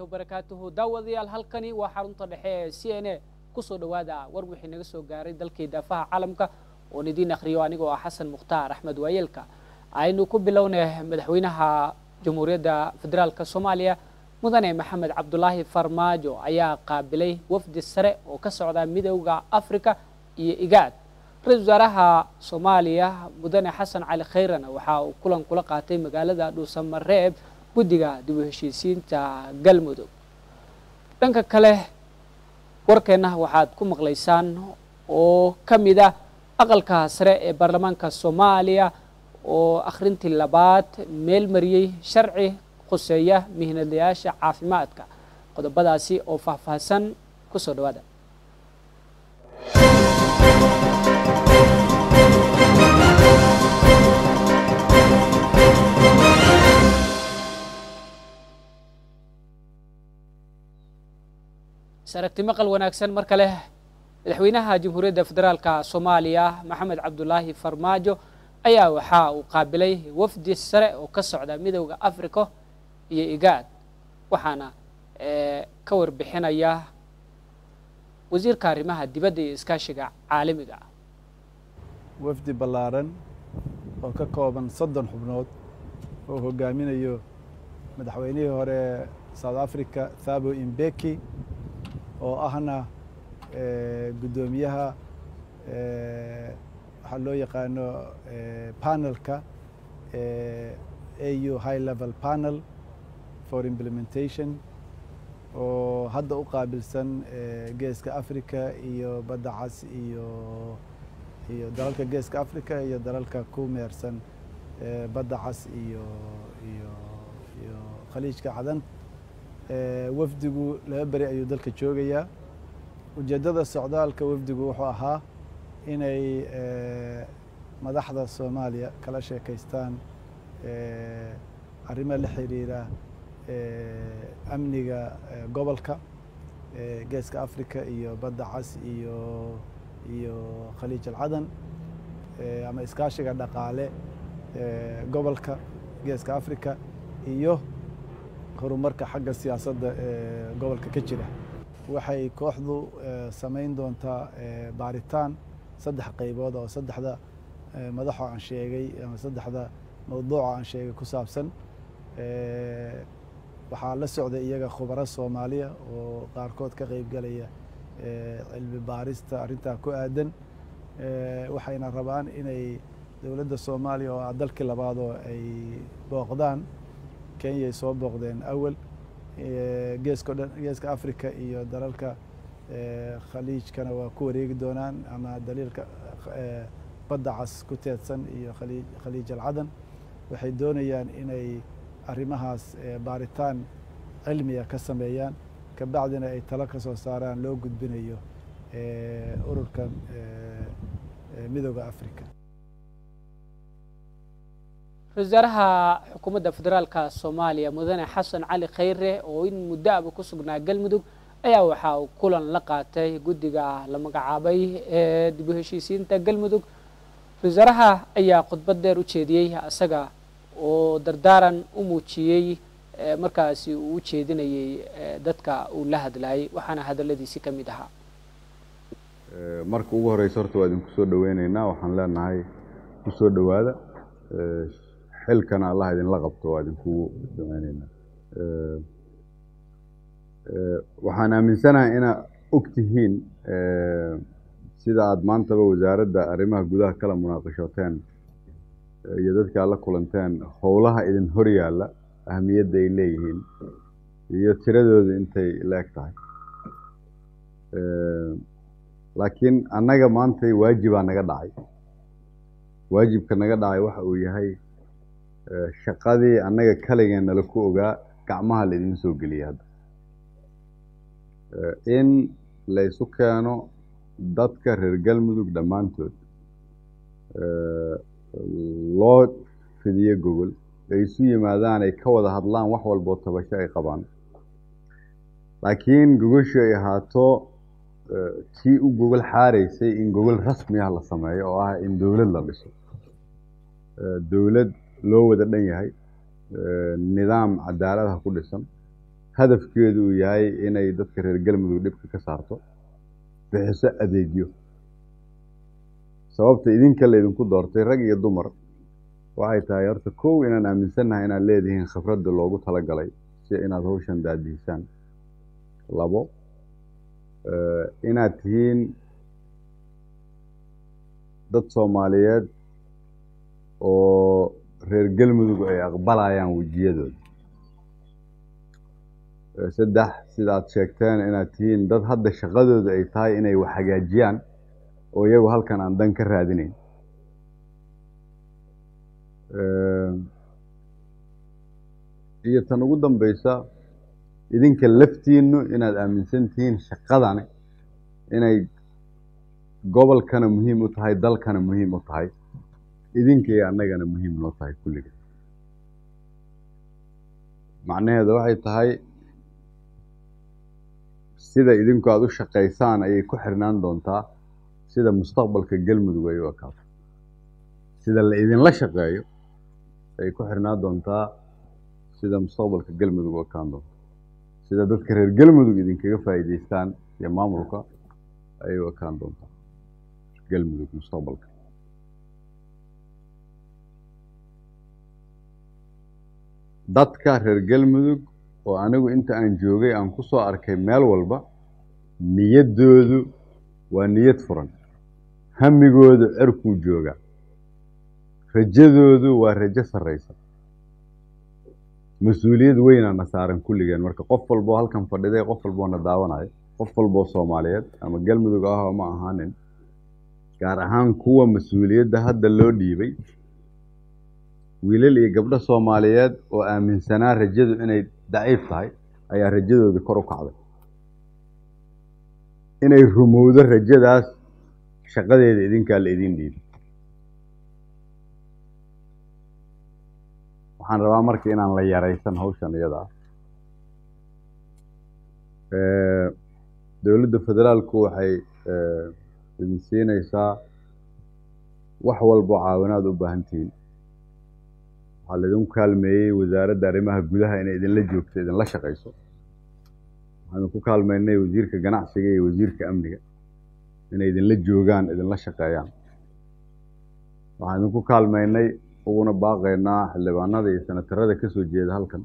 wabarakaatuhu daawadayaal halkani waa xarunta dhexe ee c n a kusoo dhowaada war wixii naga soo gaaray dalkii daafaha caalamka oon idiin akhriyo anigoo ah xasan mukhtaar axmed waayeelka aynu ku bilownay madaxweynaha jamhuuriyadda federaalk soomaaliya mudane maxamed cabdulaahi farmaajo ayaa qaabilay wafdi sare oo ka socda midowda africa iyo igaad ra-isul wasaaraha soomaaliya mudane xasan cali khayrana waxa uu kulan kula qaatay magaalada dhuusamareeb guddiga dib u heshiisiinta galmudug dhanka kale warkeenna waxaad ku maqlaysaan oo ka mid ah aqalka sare ee baarlamaanka soomaaliya oo akhrintii labaad meel mariyey sharci khuseeya mihnadayaasha caafimaadka qodobadaasi oo faahfaahsan ku soo dhawaada saragti maqal wanaagsan mar kale madaxweynaha jamhuuriyadda federaalka soomaaliya maxamed cabdulaahi farmaajo ayaa waxa uu qaabilay wafdi sare oo ka socda midowda africa iyo igaad waxaana ka warbixinaya wasiirka arrimaha dibadda iyo iskaashiga caalamiga wafdi ballaaran oo ka kooban soddon xubnood oo hogaaminayo madaxweynihii hore south africa thabo imbeki oo ahna guddoomiyaha waxaa loo yaqaano panelka au high level panel for implementation oo hadda u qaabilsan geeska africa iyo badda cas iyo iyo dalalka geeska africa iyo dalalka ku meersan badda cas iyo iyo iyo khaliijka cadan wafdigu laba beri ayuu dalka joogayaa ujeeddada socdaalka wafdigu wuxuu ahaa inay madaxda soomaaliya kala sheekaystaan arrimo la xiriira amniga gobolka geeska africa iyo badda cas iyo iyo khaliij alcadan ama iskaashiga dhaqaale gobolka geeska africa iyo horumarka xagga siyaasadda ee gobolka ka jira waxay kooxdu samayn doontaa baaritaan saddex qaybood oo saddexda madaxoo aan sheegay ama saddexda mawduuca aan sheegay ku saabsan waxaa la socday iyaga khubaro soomaaliya oo qaarkood ka qeyb galaya cilmi baarista arrintaa ku aadan waxayna rabaan inay dowladda soomaaliya oo ah dalkii labaadoo ay booqdaan kenyay soo booqdeen awal geesko dhan geeska africa iyo dalalka khaliijkana waa ku wareegi doonaan ama daliilka badda cas ku teedsan iyo khaliij khaliij alcadan waxay doonayaan inay arrimahaas baaritaan cilmiga ka sameeyaan kabacdina ay talo ka soo saaraan loo gudbinayo ururkan midooda africa ra-isul wasaaraha xukuumadda federaalka soomaaliya mudane xasan cali khayre oo in muddo aba ku sugnaa galmudug ayaa waxa uu kulan la qaatay guddiga la magacaabay ee dib u heshiisiinta galmudug ra-isul wasaaraha ayaa khudbad dheer u jeediyey isaga oo dardaaran u muujiyey markaasi uu u jeedinayey dadka uu la hadlayay waxaana hadaladiisi ka mid ahaa marka ugu horeysa horta waa idinku soo dhaweyneynaa waxaan leenahay ku soo dhowaada xilkana allah idinla qabto waa idinkugu duceyneynaa waxaan aaminsanahay inaad og tihiin sida aada maantaba wasaaradda arrimaha gudaha kala munaaqashooteen iyo dadka aad la kulanteen howlaha idin hor yaalla ahamiyadda ay leeyihiin iyo tiradooda intay la-eg tahay laakiin annaga maantay waajibaa naga dhacay waajibka naga dhacay waxa uu yahay shaqadii annaga kaligeen nala ku ogaa gacmaha la idin soo geliyay hadda in laysu keeno dadka reer galmudug dhammaantood loo fidiyo gogol ay isu yimaadaan ay ka wada hadlaan wax walboo tabasho ay qabaan laakiin gogoshu ay ahaato tii u gogol xaaraysay in gogol rasmi ah la sameeyo oo ah in dowlad la dhiso dowlad loo wada dhan yahay nidaam cadaaladaha ku dhisan hadafkeedu uu yahay inay dadka reer galmudug dhibka ka saarto bixiso adeegyo sababta idinka laydinku doortay rag iyo dumar waxay tahay horta kow inaan aaminsannahay inaad leedihiin khibradda loogu talagalay si inaad hawshan daadihisaan labo inaad tihiin dad soomaaliyeed oo reer galmudug ay aqbalayaan wejiyadooda saddex sida aad sheegteen inaad tihiin dad hadda shaqadooda ay tahay inay wax hagaajiyaan oo iyagu halkan aan dan ka raadinayn iyo tan ugu dambeysa idinka laftiinu inaad aaminsan tihiin shaqadani inay gobolkana muhiim u tahay dalkana muhiim u tahay idinka iyo annagana muhiim noo tahay kulliga macnaheeda waxay tahay sida idinku aada u shaqaysaan ayay ku xirnaan doontaa sida mustaqbalka galmudug ay u ekaato sida la idinla shaqeeyo ayay ku xirnaan doontaa sida mustaqbalka galmudug u ekaan doonto sida dadka reer galmudug idinkaga faa'iidaystaan iyo maamulka ayay u ekaan doontaa galmudug mustaqbalka dadka reer galmudug oo anigu inta aan joogay aan ku soo arkay meel walba niyaddoodu waa niyad furan hamigoodu cerkuu jooga rajadoodu waa rajo sarraysa mas-uuliyad weynaana saaran kulligeen marka qof walboo halkan fadhiday qof walboo na daawanayo qof walboo soomaaliyeed ama galmudug ah ma ahaanin gaar ahaan kuwa mas-uuliyadda hadda loo dhiibay wiilal iyo gabdho soomaaliyeed oo aaminsanaa rajadu inay daciif tahay ayaa rajadooda kor u kacday inay rumowdo rajadaas shaqadeeda idinkaa la idin dhiibay waxaan rabaa marka inaan la yaraysan hawshan iyada ah dowladda federaalku waxay idin siinaysaa wax walboo caawinaad u baahan tihiin waxaa laidinku kaalmeeyey wasaaradda arrimaha gudaha inay idinla joogto idinla shaqayso waxaan idinku kaalmeynay wasiirka ganacsiga iyo wasiirka amniga inay idinla joogaan idinla shaqeeyaan waxaan idinku kaalmeynay uguna baaqaynaa xildhibaanada iyo senatarada ka soo jeeda halkan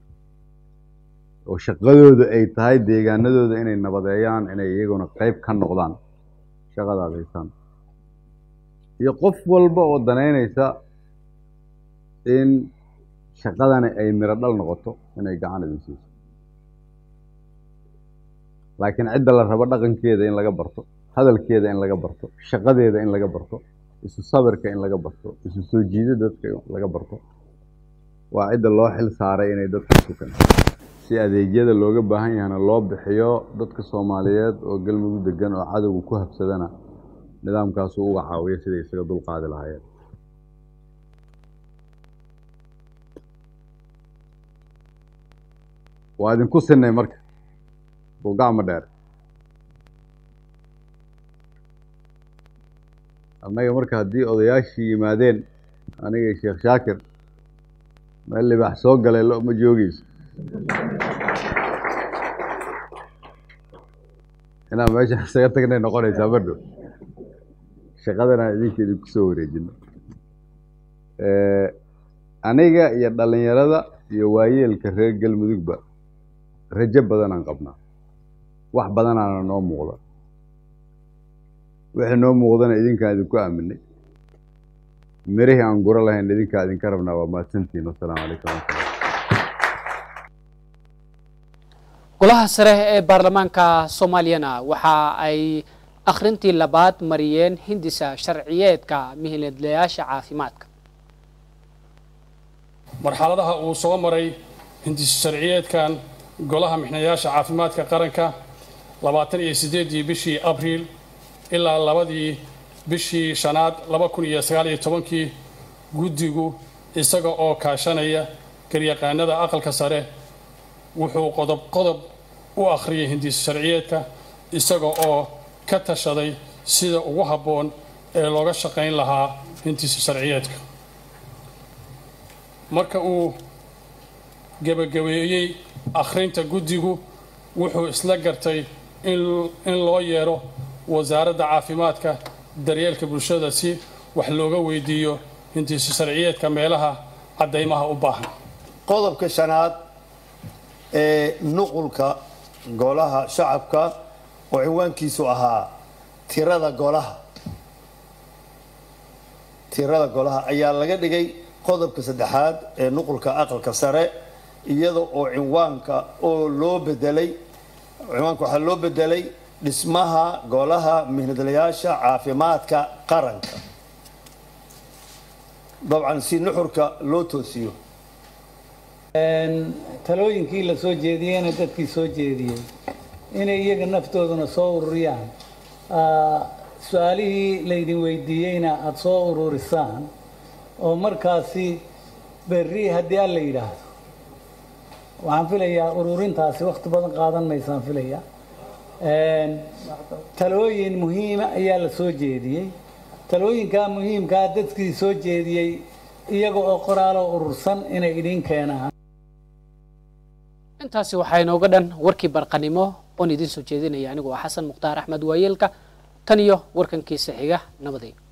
oo shaqadooda ay tahay deegaanadooda inay nabadeeyaan inay iyaguna qeyb ka noqdaan shaqadaad haysaan iyo qof walba oo danaynaysa in shaqadani ay miro dhal noqoto inay gacan idin siiso laakiin cidda la rabo dhaqankeeda in laga barto hadalkeeda in laga barto shaqadeeda in laga barto isu sabirka in laga barto isu soo jiida dadka laga barto waa cidda loo xil saaray inay dadka sukan si adeegyada looga baahan yahana loo bixiyo dadka soomaaliyeed oo galmudug degan oo cadowga ku habsadana nidaamkaasu uga caawiyo siday isaga dulqaadi lahaayeen waa idinku sinay marka buugacma dheer annaga marka haddii odayaashii yimaadeen aniga sheekh shaakir meel libaax soo galay lo ma joogeyso inaan meesha isaga tagnay noqonaysaa madho shaqadanaan idinka idinku soo wareejino aniga iyo dhalinyarada iyo waayeelka reer galmudugba rajo badanaan qabnaa wax badanaana noo muuqda wixii noo muuqdana idinkaan idinku aaminay mirihii aan guro lahayn idinkaa idinka rabnaa waa mahadsantihin wasalaamu calaykum waraxmatullah golaha sare ee baarlamaanka soomaaliyana waxa ay akhrintii labaad mariyeen hindisa sharciyeedka mihiladlayaasha caafimaadka marxaladaha uu soo maray hindis sharciyeedkan golaha mixnayaasha caafimaadka qaranka labaatan iyo siddeedii bishii abriil ilaa labadii bishii shanaad laba kun iyo sagaal iyo tobankii guddigu isaga oo kaashanaya garyaqaanada aqalka sare wuxuu qodob qodob u akhriyay hindis sharciyeedka isaga oo ka tashaday sida ugu habboon ee looga shaqayn lahaa hindis sharciyeedka marka uu gebagabeeyey akhrinta guddigu wuxuu isla gartay in loo yeero wasaaradda caafimaadka daryeelka bulshada si wax looga weydiiyo hintiisa sharciyeedka meelaha caddaymaha u baahan qodobka shanaad ee nuqulka golaha shacabka oo cinwaankiisu ahaa tirada golaha tirada golaha ayaa laga dhigay qodobka saddexaad ee nuqulka aqalka sare iyada oo cinwaanka oo loo bedelay cinwaanka waxaa loo bedelay dhismaha golaha mihnadlayaasha caafimaadka qaranka dabcan si nuxurka loo toosiyo talooyinkii la soo jeediyeyna dadkii soo jeediyey inay iyaga naftooduna soo ururiyaan su-aalihii laydin weydiiyeyna aada soo ururisaan oo markaasi berri haddii alla yidhaahdo waxaan filayaa ururintaasi wakti badan qaadan maysaan filaya talooyin muhiima ayaa la soo jeediyey talooyinkaa muhiimkaa dadkii soo jeediyey iyaga oo qoraaloo urursan inay idin keenaan intaasi waxaa inooga dhan warkii barqanimo oon idiin soo jeedinaya anigoo ah xasan mukhtaar axmed waayeelka tan iyo warkankiisa xiga nabaday